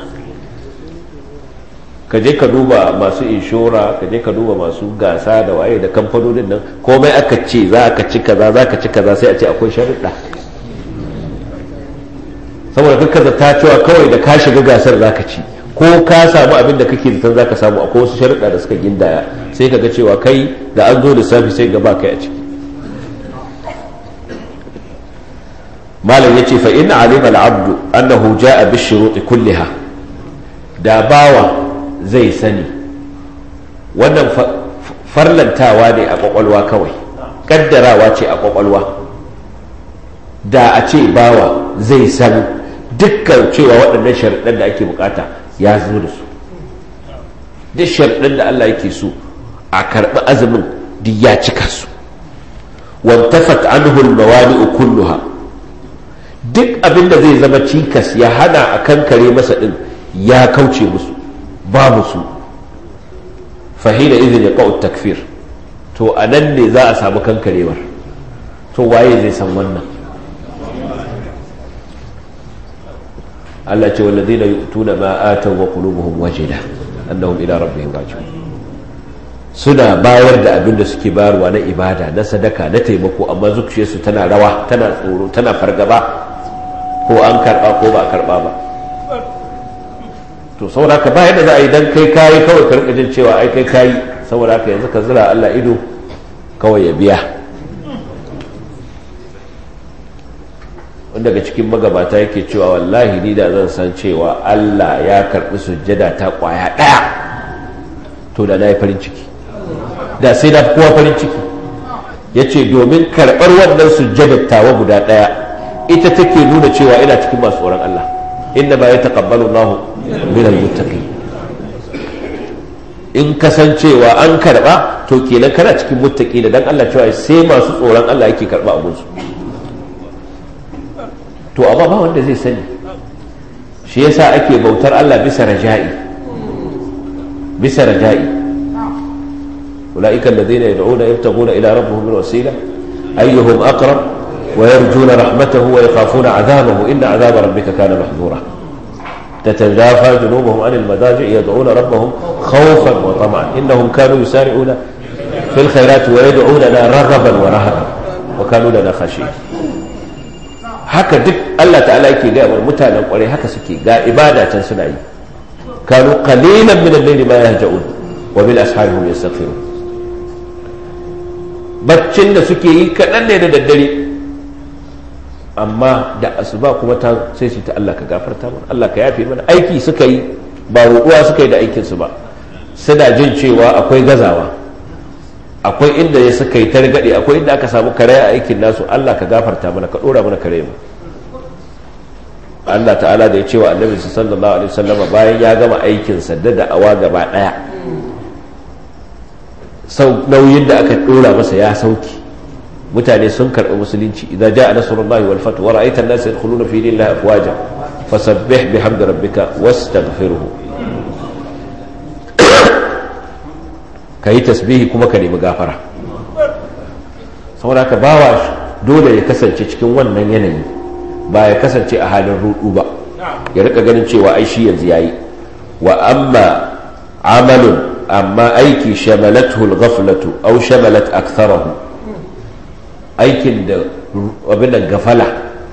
ka je ka duba masu inshora ka je ka duba masu gasa da waye da kamfanonin nan komai aka ce za ka ci kaza za ka ci kaza sai a ce akwai sharaɗa saboda kakkaza ta cewa kawai da ka shiga gasar za ka ci ko ka samu abin da kake zaton zaka samu akwai wasu sharuɗa da suka gindaya sai ka ga cewa kai da an zo lissafi sai gaba kai a ciki malam yace fa in alima al-abd annahu jaa bi shurut kulliha da bawa zai sani wannan farlantawa ne a kwakwalwa kawai kaddarawa ce a kwakwalwa da a ce bawa zai san dukkan cewa waɗannan sharuɗan da ake bukata ya zo da su duk sharɗin da Allah yake so a karɓi azumin duk ya cika su wantafat anhu almawani'u kulluha duk abin da zai zama cikas ya hana a kankare masa din ya kauce musu babu su fahina izin ya takfir to a nan ne za a samu kankarewar to waye zai san wannan Allah ce wallazina yu'tuna ma ataw wa qulubuhum wajila annahum ila rabbihim raji'un suna bayar da abin da suke bayarwa na ibada na sadaka na taimako amma zuciyarsu tana rawa tana tsoro tana fargaba ko an karba ko ba karba ba to saboda haka ba yadda za a yi dan kai kayi kawai ka rika jin cewa ai kai kayi saboda haka yanzu ka zira Allah ido kawai ya biya wanda daga cikin magabata yake cewa wallahi ni da zan san cewa Allah ya karbi sujjada ta kwaya daya to da na yi farin ciki da sai na kowa farin ciki ya ce domin karɓar wannan sujjadar tawa guda ɗaya ita take nuna cewa ina cikin masu tsoron Allah inda ba ya taƙabbalu Allahu min al-muttaqin in kasancewa an karɓa to kenan kana cikin muttaqi da dan Allah cewa sai masu tsoron Allah yake karɓa abun su to amma ba wanda zai sani shi yasa ake bautar Allah bisa raja'i bisa raja'i أولئك الذين يدعون يبتغون إلى ربهم الوسيلة أيهم أقرب ويرجون رحمته ويخافون عذابه إن عذاب ربك كان محذورا تتجافى جنوبهم عن المضاجع يدعون ربهم خوفا وطمعا إنهم كانوا يسارعون في الخيرات ويدعوننا رغبا ورهبا وكانوا لنا خاشعين haka duk Allah ta'ala yake ga wa mutanen kwarai haka suke ga ibada can suna yi kanu qalilan min al-layli ma yahja'un wa bil ashari hum yastaghfirun baccin da suke yi kaɗan ne da daddare amma da asuba kuma ta sai su ta Allah ka gafarta mana Allah ka yafe mana aiki suka yi ba roƙuwa suka yi da aikinsu ba suna jin cewa akwai gazawa akwai inda ya suka yi targaɗe akwai inda aka samu kare a aikin nasu Allah ka gafarta mana ka ɗora mana kare mu Allah ta'ala da ya ce wa annabi sallallahu alaihi wasallama bayan ya gama aikinsa da da'awa gaba ɗaya sau nauyin da aka dora masa ya sauki mutane sun karɓi musulunci idza jaa nasrullahi wal fath wa ra'aita an-nasa yadkhuluna fi dinillahi afwaja fasabbih bihamdi rabbika wastaghfirhu kayi tasbihi kuma ka nemi gafara saboda ka bawa dole ya kasance cikin wannan yanayi ba ya kasance a halin rudu ba ya rika ganin cewa ai shi yanzu yayi wa amma amalun amma aiki shamalathu al-ghaflatu aw shamalat aktharahu aikin da abin gafala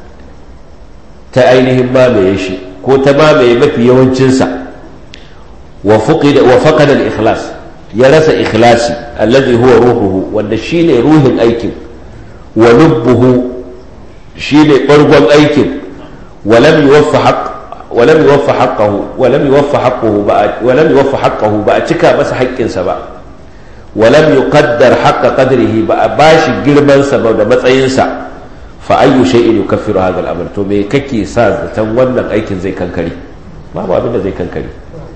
ta ainihin mamaye shi ko ta mamaye mafi yawancinsa wa fuqida wa faqada al-ikhlas ya rasa ikhlasi alladhi huwa ruhuhu wanda shine ruhin aikin wa lubbuhu shine bargon aikin wa lam yuwaffa haqq ولم يوفى حقه ولم يوفى حقه ولم يوفى حقه بأتكا بس حق سبا ولم يقدر حق قدره باش جرمان سبا da matsayinsa fa ayyu shay'in yukaffiru hadha al-amr to me kake sa zaton wannan aikin zai kankare babu abin da zai kankare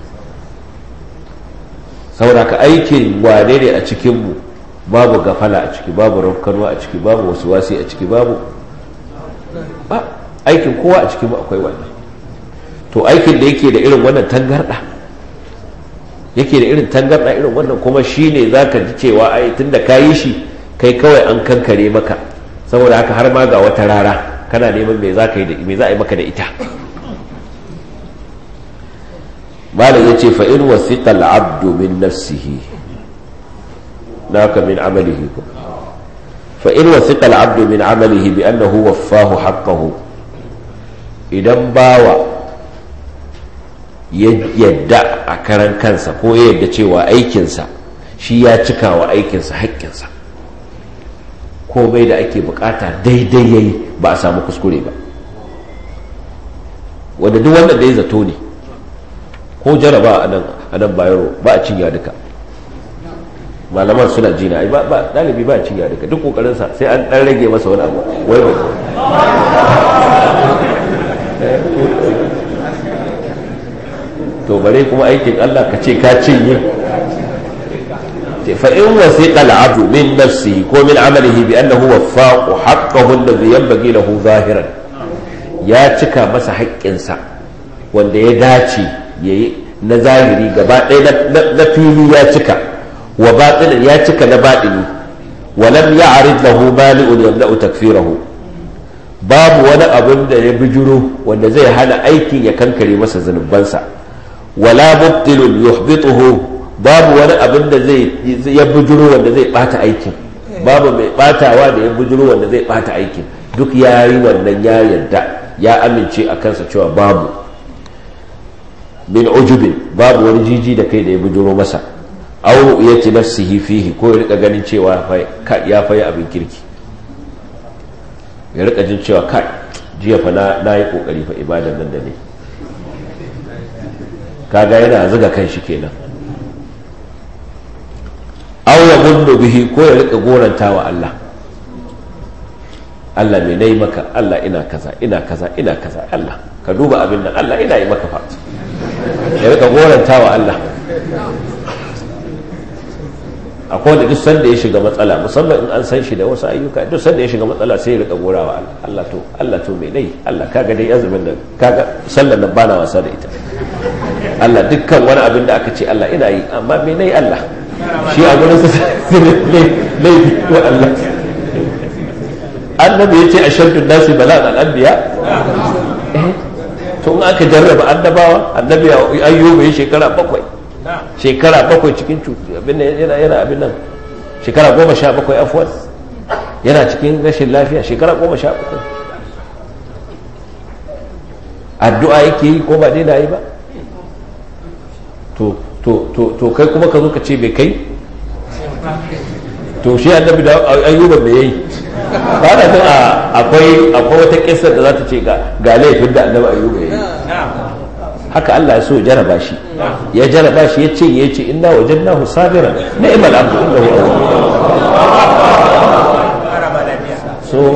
saboda ka aikin wane ne a cikin mu babu gafala a ciki babu rafkanwa a ciki babu wasi a ciki babu ba aikin kowa a cikin mu akwai wannan to aikin da yake da irin wannan tangarda yake da irin tangarda irin wannan kuma shine zaka ji cewa ai tunda ka yi shi kai kawai an kankare maka saboda haka har ma ga wata rara kana neman me za ka yi da me za a yi maka da ita malam yace fa in wasiqa al-abdu min nafsihi naka min amalihi fa in wasiqa al-abdu min amalihi bi annahu waffahu haqqahu idan bawa ya yadda a karan kansa ko ya yadda cewa aikinsa shi ya cika wa aikinsa haƙƙinsa komai da ake bukata daidai yayi ba a samu kuskure ba wanda duk wanda da ya zato ne ko jaraba a nan bayaro ba a cinya duka malaman suna jina ba ɗalibi ba a cinya duka duk ƙoƙarinsa sai an ɗan rage masa wani abu wai bai to bare kuma aikin Allah ka ce ka cinye fa in wasiqa al-abdu min nafsihi ko min amalihi bi annahu waffaqu haqqahu alladhi yanbaghi lahu zahiran ya cika masa haƙƙinsa wanda ya dace yayi na zahiri gaba ɗaya na fili ya cika wa batinin ya cika na baɗini wa lam ya'rid lahu mali'un yamna'u takfirahu babu wani abin da ya bijiro wanda zai hana aikin ya kankare masa zunubansa wala mubtilun yuhbituhu babu wani abin da zai ya bijiro wanda zai bata aikin babu mai batawa da ya bijiro wanda zai bata aikin duk ya yi wannan ya yarda ya amince a kansa cewa babu min ujubin babu wani jiji da kai da ya bijiro masa au ya ci nafsihi fihi ko ya rika ganin cewa ya fayi abin kirki ya rika jin cewa kai jiya fa na yi kokari fa ibadan nan da ne kaga yana zuga kan shi kenan aw ya gundu bihi ko ya rika goranta wa Allah Allah me nayi maka Allah ina kaza ina kaza ina kaza Allah ka duba abin nan Allah ina yi maka fa ya rika goranta wa Allah akwai wanda duk sanda ya shiga matsala musamman in an san shi da wasu ayyuka duk sanda ya shiga matsala sai ya rika gorawa Allah to Allah to me dai Allah kaga dai azumin nan kaga sallar nan bana wasa da ita Allah dukkan wani abin da aka ce Allah ina yi amma me nayi Allah shi a gurin sa laifi wa Allah annabi yace ashaddu nasi bala'an al-anbiya to in aka jarraba annabawa annabi ayyuba ya shekara bakwai shekara bakwai cikin abin yana yana abin nan shekara goma sha bakwai afuwan yana cikin rashin lafiya shekara goma sha bakwai addu'a yake yi ko ba dai na yi ba to to to to kai kuma ka zo ka ce bai kai to shi annabi da ayyuba me yayi ba da san akwai akwai wata kissa da za ta ce ga ga laifin da annabi ayyuba yayi haka Allah ya so ya jaraba shi ya jaraba shi ya ce ya ce inna wajadnahu sabiran ni'mal abdu innahu so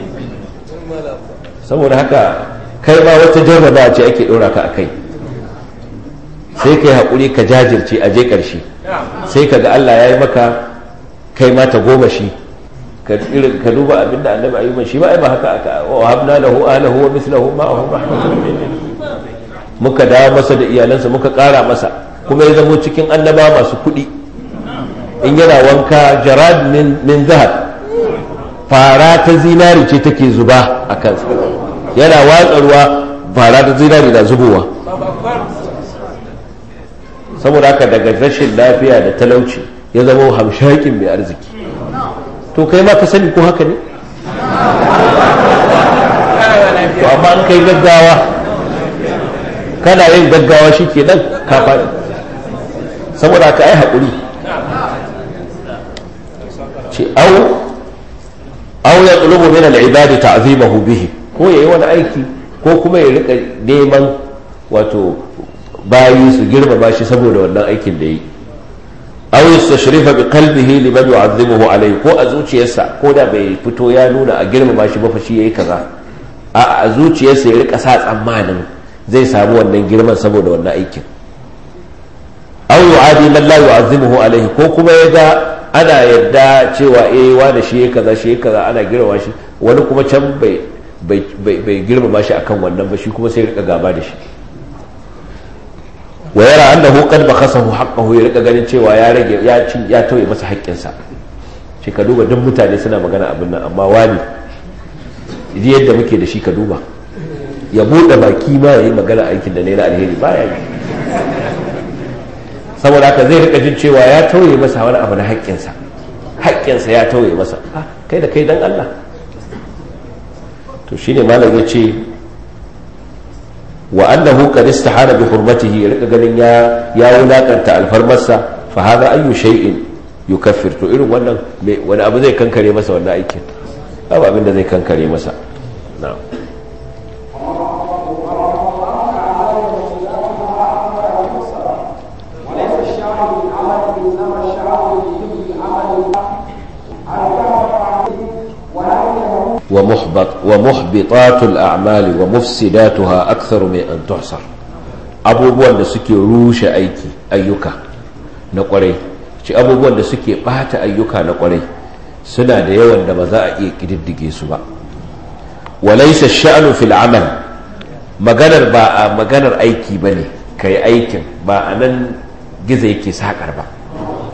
saboda haka kai ma wata jarraba ce ake dora ka akai sai kai hakuri ka jajirce a je karshe sai ka ga Allah ya yi maka kai ma ta goma shi ka duba abinda annabi ayyuban shi ba ai ba haka aka wa habna lahu ahlahu wa mithluhu ma'ahum rahmatan minna muka dawo masa da iyalansa muka ƙara masa kuma ya zamo cikin annaba masu kuɗi in yana wanka jarad min zahab fara ta zinari ce take zuba a kansa yana watsa ruwa fara ta zinari na zubowa saboda haka daga rashin lafiya da talauci ya zama hamshakin mai arziki to kai ma ka sani ko haka ne to amma an kai gaggawa kana yin gaggawa shi ke nan kafa saboda ka yi haƙuri ce au au ya tsulubu min al'ibadi ta'zimahu bihi ko ya yi wani aiki ko kuma ya rika neman wato bayi su girmama shi saboda wannan aikin da yi au yastashrifa bi qalbihi liman yu'azzimuhu alayhi ko a zuciyarsa ko da bai fito ya nuna a girmama shi ba fa shi yayi kaza a zuciyarsa ya rika sa tsammanin zai samu wannan girman saboda wannan aikin aw yu'adi man la yu'azzimuhu alayhi ko kuma ya ga ana yadda cewa eh wani shi yake kaza shi yake kaza ana girmama shi wani kuma can bai bai bai girmama shi akan wannan ba shi kuma sai rika gaba da shi wa yara annahu qad bakhasahu haqqahu ya rika ganin cewa ya rage ya ci ya tauye masa haƙƙinsa shi ka duba duk mutane suna magana abin nan amma wani yadda muke da shi ka duba ya buɗe baki ma ya yi magana aikin da na alheri ba ya yi saboda haka zai rika jin cewa ya tauye masa wani abu na haƙƙinsa haƙƙinsa ya tauye masa kai da kai dan Allah to shine malam ya ce wa annahu qad istahana bi hurmatihi ya rika ganin ya ya wulakanta alfarmarsa fa hada ayyu shay'in yukaffir to irin wannan wani abu zai kankare masa wannan aikin babu abin da zai kankare masa na'am ومحبط ومحبطات الأعمال ومفسداتها أكثر من أن تحصر abubuwan da suke rushe aiki ayyuka na kwarai ci abubuwan da suke bata ayyuka na kwarai suna da yawan da ba za a iya kididdige su ba walaisa sha'anu fil amal maganar ba a maganar aiki bane kai aikin ba a nan gizo yake sakar ba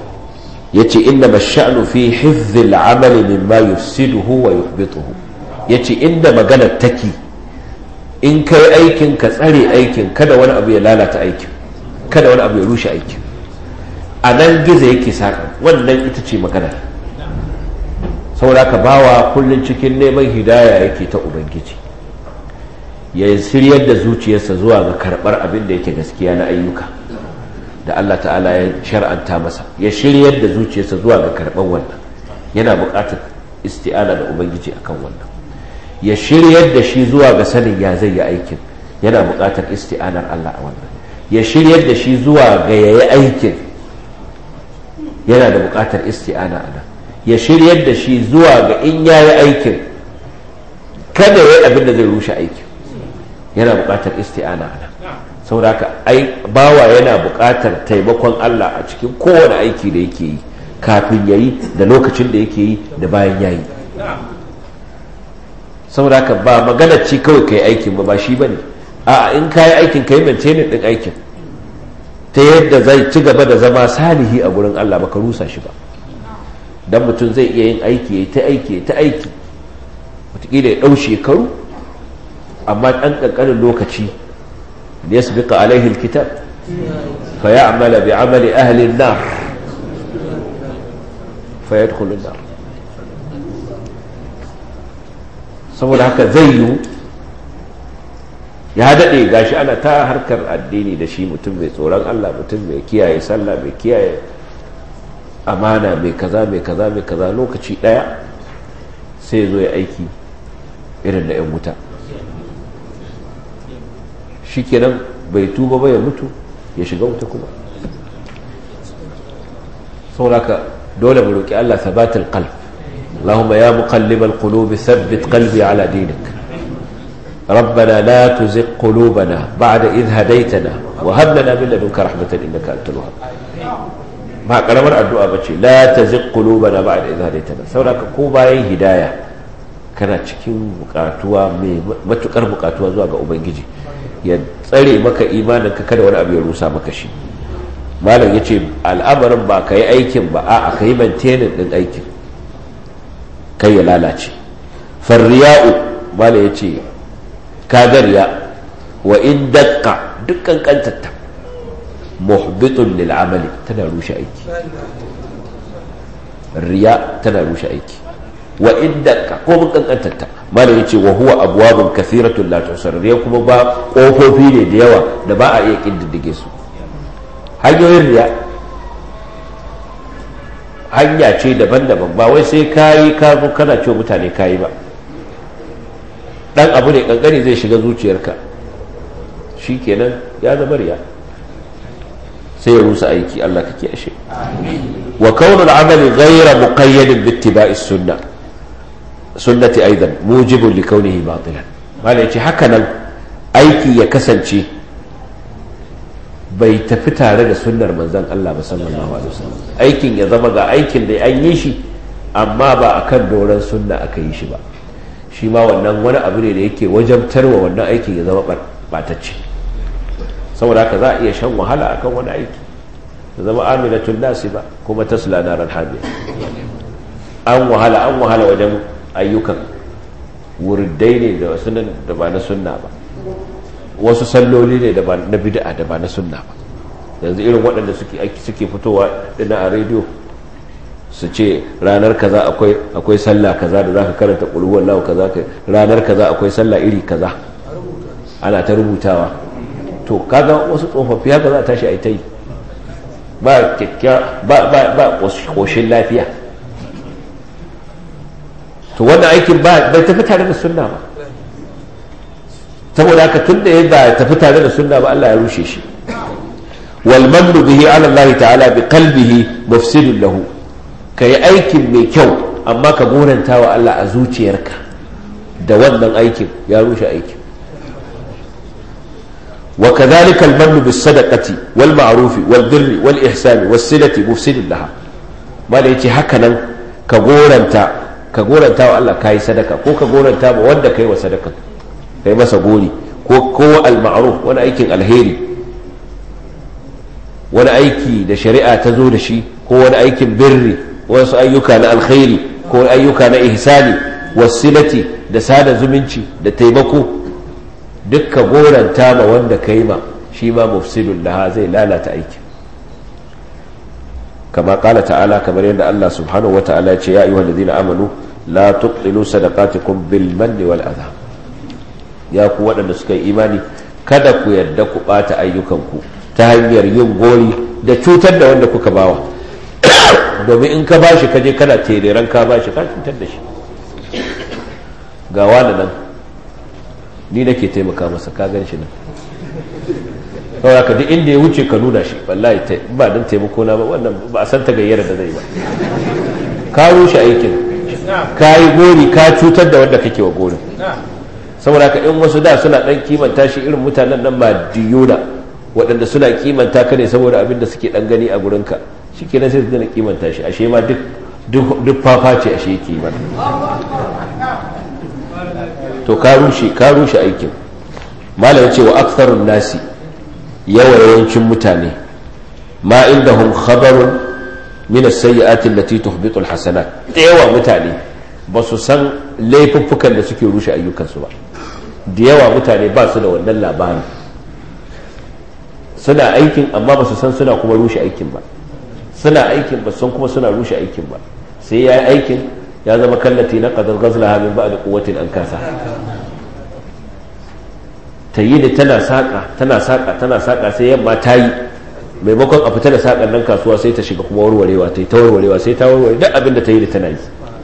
yace inna sha'nu fi hifdhil amali mimma yufsiduhu wa yuhbituhu yace inda maganar take in kai aikin ka tsare aikin kada wani abu ya lalata aikin kada wani abu ya rushe aikin a nan gizo yake saka wannan ita ce maganar saboda ka bawa kullum cikin neman hidaya yake ta ubangiji ya shiryar da zuciyarsa zuwa ga karɓar abin da yake gaskiya na ayyuka da Allah ta'ala ya shar'anta masa ya shiryar da zuciyarsa zuwa ga karɓar wannan yana buƙatar isti'ana da ubangiji akan wannan ya shiryar da shi zuwa ga sanin ya zai yi aikin yana buƙatar isti'anar Allah a wannan ya shiryar da shi zuwa ga yayi aikin yana da buƙatar isti'ana a nan ya shiryar da shi zuwa ga in ya yi aikin kada ya yi abin da zai rushe aikin yana buƙatar isti'ana a nan sauraka ai bawa yana buƙatar taimakon Allah a cikin kowane aiki da yake yi kafin ya yi da lokacin da yake yi da bayan ya yi sauraka ba magana ce kawai ka yi aikin ba ba shi ba ne a in ka yi aikin ka yi maintainin ɗin aikin ta yadda zai ci gaba da zama salihi a gurin Allah baka rusa shi ba dan mutum zai iya yin aiki ya ta aiki ya ta aiki wataƙila ya ɗau shekaru amma ɗan ƙanƙanin lokaci da ya sabiƙa alaihi kitab fa ya amala bi amali ahalin nar fa ya nar saboda haka zai yiwu ya daɗe gashi ana ta harkar addini da shi mutum mai tsoron Allah mutum mai kiyaye sallah mai kiyaye amana mai kaza mai kaza mai kaza lokaci ɗaya sai zo ya aiki irin da 'yan wuta shi kenan bai tuba ba ya mutu ya shiga wuta kuma sauraka dole mu roƙi Allah sabatul qalb Allahumma ya muqallibal qulubi thabbit qalbi ala dinik ربنا لا تزغ قلوبنا بعد إذ هديتنا وهب لنا من لدنك رحمة إنك أنت الوهاب ba karamar addu'a ba ce la ta zik qulubana ba'da idh hadaytana saboda ko bayan hidaya kana cikin bukatuwa mai matukar bukatuwa zuwa ga ubangiji ya tsare maka imanin ka kada wani abu ya rusa maka shi malam yace al'amarin ba ka yi aikin ba a ka yi maintaining din aikin kai ya lalace farriya'u malam yace kagariya wa in dakka dukkan kantatta muhbitun lil amali tana rushe aiki riya tana rushe aiki wa in dakka ko mun kankantatta malam yace wa huwa abwabun kathiratun la tusar riya kuma ba kofofi ne da yawa da ba a iya kididdige su hanyoyin riya hanya ce daban-daban ba wai sai kayi ka zo kana cewa mutane kayi ba dan abu ne kankani zai shiga zuciyarka shi kenan ya zama riya sai ya rusa aiki Allah kake ashe wa kaunul amali ghayra muqayyadin bi ittiba'i sunnah sunnati aidan mujibun li kaunihi batilan malai ce haka nan aiki ya kasance bai tafi tare da sunnar manzon Allah ba sallallahu alaihi wasallam aikin ya zama ga aikin da an yi shi amma ba akan doron sunna aka yi shi ba shi ma wannan wani abu ne da yake wajabtarwa wannan aikin ya zama batacce saboda haka za a iya shan wahala akan wani aiki da zama aminatun nasi ba kuma tasla naran hamiya an wahala an wahala wajen ayyukan wurdai ne da wasu da ba na sunna ba wasu salloli ne da ba na bid'a da ba na sunna ba yanzu irin waɗanda suke fitowa dina a rediyo su ce ranar kaza akwai akwai sallah kaza da zaka karanta qul huwallahu kaza ranar kaza akwai sallah iri kaza ana ta rubutawa to kaga wasu tsofaffi haka za a tashi a yi ta yi ba kyakkya ba ba ba koshin lafiya to wannan aikin ba bai tafi tare da sunna ba saboda haka tun da ya ba tafi tare da sunna ba Allah ya rushe shi wal mannu bihi ala Allah ta'ala bi qalbihi mufsidun lahu kai aikin mai kyau amma ka goranta wa Allah a zuciyarka da wannan aikin ya rushe aikin وكذلك المن بالصدقة والمعروف والبر والإحسان والصلة مفسد لها ما ليتي هكذا كغورنتا كغورنتا والله كاي صدقة كو كغورنتا wanda kai wa sadaka kai masa gori ko ko al-ma'ruf wani aikin alheri wani aiki da shari'a ta zo da shi ko wani aikin birri wasu ayyuka na alkhairi ko ayyuka na ihsani wasilati da sada zumunci da taimako dukka goranta ma wanda ka yi ma shi ma mufsidun laha zai lalata aiki kama kala ta'ala kamar yadda Allah subhanahu wata'ala ya ce ya ayyuhal ladina amanu la tubtilu sadaqatikum bil manni wal adha ya ku waɗanda suka yi imani kada ku yarda ku ɓata ayyukanku ta hanyar yin gori da cutar da wanda kuka bawa domin in ka bashi kaje kana tereren ka bashi ka cutar da shi ga wani nan ni nake taimaka masa ka gan shi nan kawai ka duk inda ya wuce ka nuna shi wallahi ba don taimako na ba wannan ba a san ta gayyara da zai ba ka rushe aikin ka yi gori ka cutar da wanda kake wa gorin saboda ka in wasu da suna dan kimanta shi irin mutanen nan madiyuna waɗanda suna kimanta ka ne saboda abin da suke dan gani a gurinka shi kenan sai su dana kimanta shi ashe ma duk duk fafa ce ashe yake mana to ka rushe ka rushe aikin malam ce wa aktharun nasi yawa yawancin mutane ma indahum khabarun min as-sayyi'ati allati tuhbitu al-hasanat yawa mutane ba su san laifuffukan da suke rushe ayyukansu ba da yawa mutane ba su da wannan labarin suna aikin amma ba su san suna kuma rushe aikin ba suna aikin ba san kuma suna rushe aikin ba sai ya yi aikin ya zama kallati na qadar ghazlaha min ba'd quwwatin an kasa ta yi da tana saƙa tana saƙa tana saƙa sai yamma ta yi maimakon a fita da saƙan nan kasuwa sai ta shiga kuma warwarewa ta yi ta warwarewa sai ta warware duk abin da ta yi da tana yi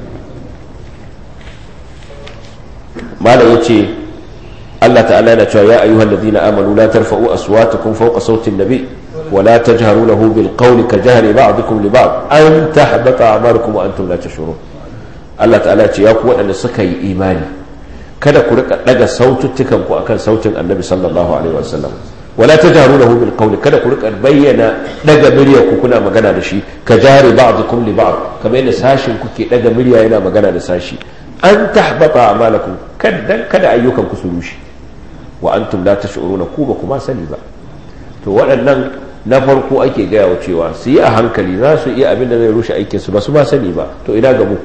malam yace Allah ta'ala yana cewa ya ayyuhal ladina amanu la tarfa'u aswatakum fawqa sautin nabi wa la tajharu lahu bil qawli ka jahri ba'dikum li ba'd an tahbata a'malukum wa antum la tashurun Allah ta'ala ya ce ya ku waɗanda suka yi imani kada ku rika daga saututtukan ku akan sautin annabi sallallahu alaihi wasallam wala tajharu lahu bil qawli kada ku rika bayyana daga murya ku kuna magana da shi ka jari ba'dukum li ba'd kamar yadda sashin kuke daga murya yana magana da sashi an tahbata a'malakum kada kada ayyukan ku su rushe wa antum la tash'uruna ku ba kuma sani ba to waɗannan na farko ake gaya wa cewa su yi a hankali za su iya abin da zai rushe aikin su ba su ba sani ba to ina ga mu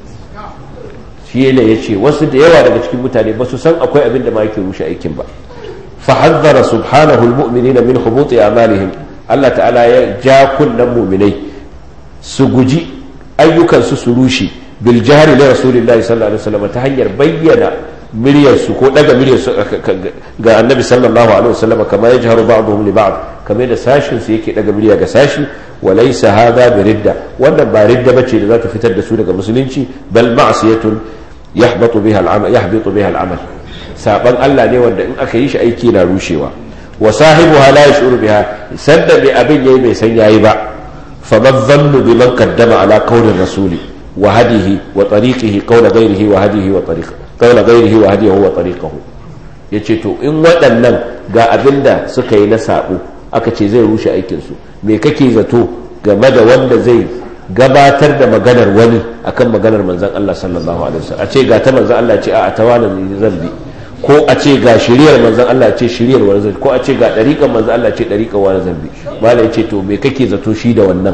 shi ne ya ce wasu da yawa daga cikin mutane ba su san akwai abin da ma yake rushe aikin ba fa hazzara subhanahu almu'minina min hubuti a'malihim Allah ta'ala ya ja kunnan mu'minai su guji ayyukan su su rushe bil jahri li rasulillahi sallallahu alaihi wasallam ta hanyar bayyana miryarsu ko daga miryarsu ga annabi sallallahu alaihi wasallam kama ya jaharu ba'dhum li ba'd kamar da sashin su yake daga murya ga sashi wa laysa hadha bi ridda wannan ba ridda bace da za ta fitar da su daga musulunci bal ma'siyatun yahbatu biha al'amal yahbitu biha al'amal saban Allah ne wanda in aka yi shi aiki na rushewa wa sahibuha la yashuru biha sadda bi abin yayi bai san yayi ba fa madhannu biman qaddama ala qawli rasuli wa hadihi wa tariqihi qawla ghayrihi wa hadihi wa tariqihi kaula gairihi wa hadiyahu wa tariqahu yace to in waɗannan ga abinda suka yi na sabo aka ce zai rushe aikin su me kake zato game da wanda zai gabatar da maganar wani akan maganar manzon Allah sallallahu alaihi wasallam a ce ga ta manzon Allah ce a tawana zan bi ko a ce ga shiriyar manzon Allah ce shiriyar wani zan ko a ce ga dariƙan manzon Allah ce dariƙan wani zan bi malai yace to me kake zato shi da wannan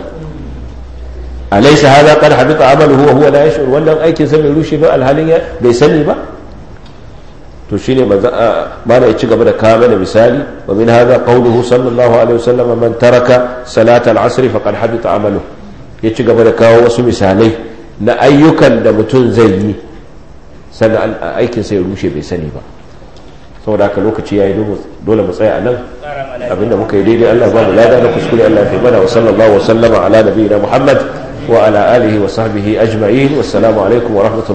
alaysa hadha qad habita amaluhu wa huwa la yash'ur wannan aikin sa bai rushe ba alhalin ya bai sani ba to shine manzo mana ya ci gaba da kawo mana misali wa min hadha qawluhu sallallahu alaihi wasallam man taraka salata al-asr faqad habita amaluhu ya ci gaba da kawo wasu misalai na ayyukan da mutum zai yi sannan aikin sa ya rushe bai sani ba saboda haka lokaci yayi dole mu tsaya a nan abinda muka yi daidai Allah ba mu lada na kuskure Allah ya fi mana wa sallallahu wa sallama ala nabiyina Muhammad وعلى آله وصحبه أجمعين والسلام عليكم ورحمة الله